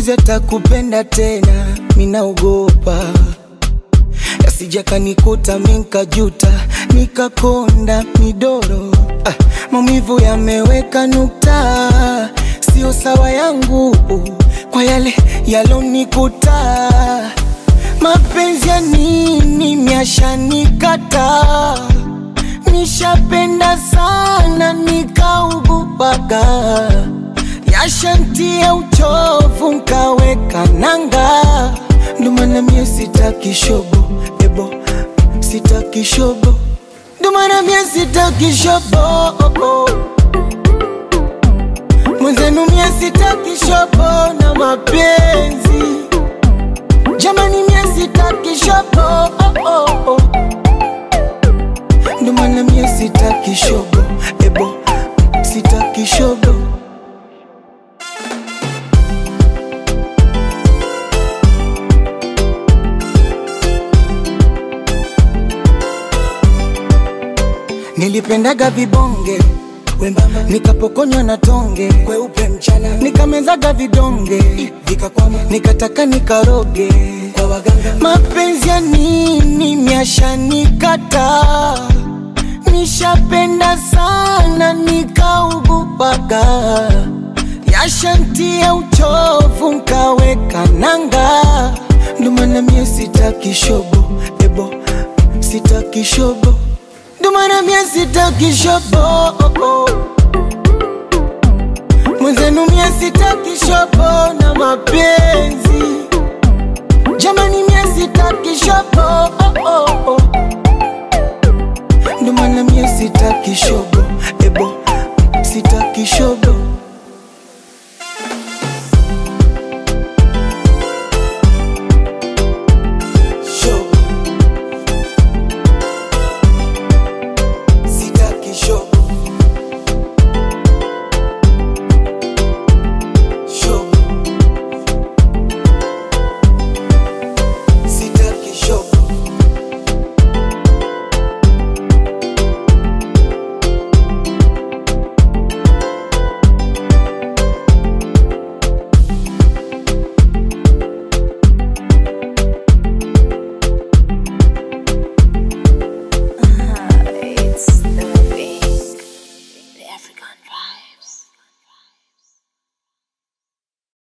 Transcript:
mwizi atakupenda tena, minaogopa yasija kanikuta minkajuta nikakonda midoro. Ah, maumivu yameweka nukta, sio sawa yangu kwa yale yalonikuta. Mapenzi ya nini myashanikata, nishapenda sana nikaugupaga, yashantia uchovu nkaweka nanga, ndo maana mie sitaki shobo ebo, sitaki shobo, ndo maana mie sitaki shobo mwenzenu mie sitaki shobo na mapenzi jamani, mie sitaki shobo oh, oh, oh. Ndo maana mie sitaki shobo ebo, sitaki shobo Nilipendaga vibonge wembamba, nikapokonywa na tonge kweupe mchana, nikamezaga vidonge vikakwama, nikataka nikaroge kwa waganga. Mapenzi ya nini myashanikata, nishapenda sana nikaugupaga, yashantia uchovu nkaweka nanga, ndo maana mie sitaki shobo ebo, sitaki shobo ndo maana mie sitaki shobo mwenzenu mie sitaki shobo na mapenzi jamani mie sitaki shobo ndo maana mie sitaki shobo ebo sitaki shobo